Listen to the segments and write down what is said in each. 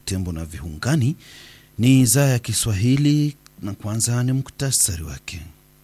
Butembo na viungani. Ni idhaa ya Kiswahili na kwanza ni muktasari wake.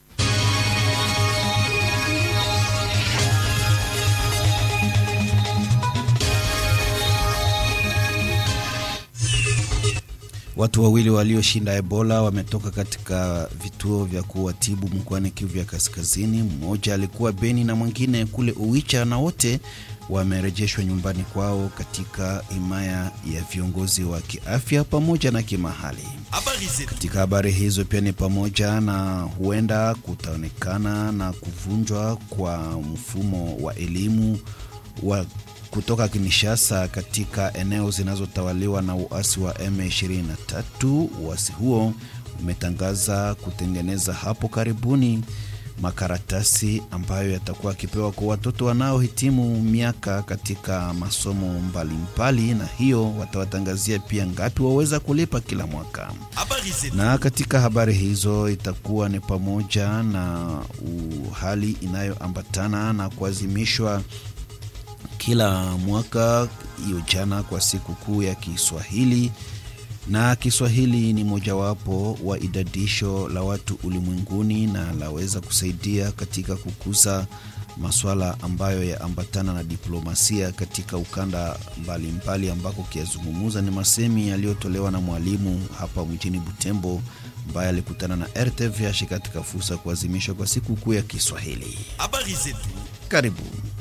Watu wawili walioshinda Ebola wametoka katika vituo vya kuwatibu mkoani Kivu ya Kaskazini. Mmoja alikuwa Beni na mwingine kule Uwicha, na wote wamerejeshwa nyumbani kwao katika himaya ya viongozi wa kiafya pamoja na kimahali. Katika habari hizo pia ni pamoja na huenda kutaonekana na kuvunjwa kwa mfumo wa elimu wa kutoka Kinshasa katika eneo zinazotawaliwa na uasi wa M23. Uasi huo umetangaza kutengeneza hapo karibuni makaratasi ambayo yatakuwa akipewa kwa watoto wanaohitimu miaka katika masomo mbalimbali, na hiyo watawatangazia pia ngapi waweza kulipa kila mwaka. Na katika habari hizo itakuwa ni pamoja na hali inayoambatana na kuazimishwa kila mwaka hiyo jana kwa siku kuu ya Kiswahili, na Kiswahili ni mojawapo wa idadisho la watu ulimwenguni na laweza kusaidia katika kukuza masuala ambayo yaambatana na diplomasia katika ukanda mbalimbali mbali, ambako kiazungumuza ni masemi yaliyotolewa na mwalimu hapa mjini Butembo ambaye alikutana na RTVH katika fursa ya kuazimishwa kwa siku kuu ya Kiswahili. Habari zetu. Karibu.